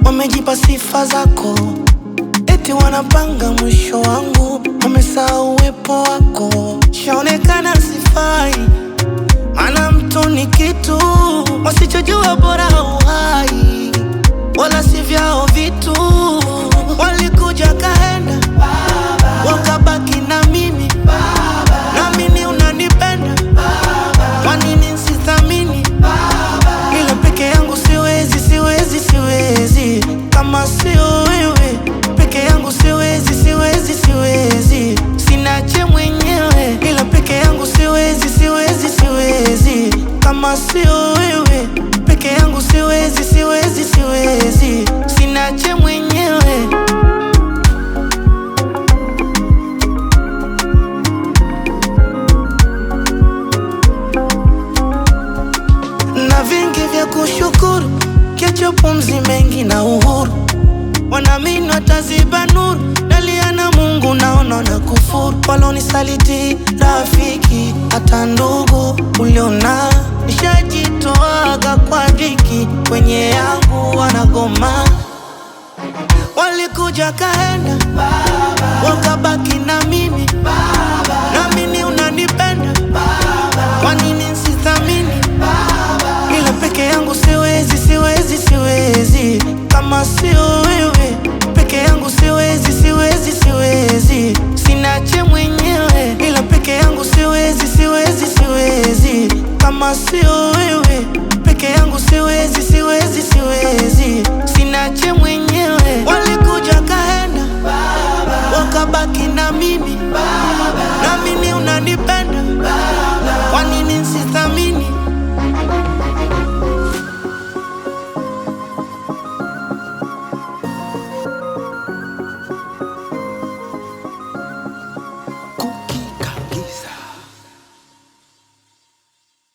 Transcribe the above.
wamejipa sifa zako, eti wanapanga mwisho wangu, wamesahau uwepo wako. Shaonekana sifai, maana mtu ni kitu wasichojua, bora uhai wala si vyao vitu. Walikuja kaenda, wakabaki na mimi, naamini unanipenda, kwa nini nsithamini? Ila peke yangu siwezi, siwezi, siwezi, kama sio wewe peke yangu siwezi, siwezi, siwezi, sinache mwenyewe. Ila peke yangu siwezi, siwezi, siwezi, kama sio wewe peke yangu siwezi, siwezi, siwezi, sinache mwenyewe. na vingi vya kushukuru, kesho pumzi mengi na uhuru, wanaamini wataziba nuru, dalia na Mungu naona na kufuru, walonisaliti rafiki, hata ndugu uliona, nishajitoaga kwa dhiki, kwenye yangu wanagoma, walikuja kaenda, wakabaki na mimi, naamini unanipenda, kwa nini nsithamini? ila peke yangu siwezi, siwezi, siwezi, kama sio wewe peke yangu siwezi, siwezi, siwezi, sinache mwenyewe, ila peke yangu siwezi, siwezi, siwezi, kama sio wewe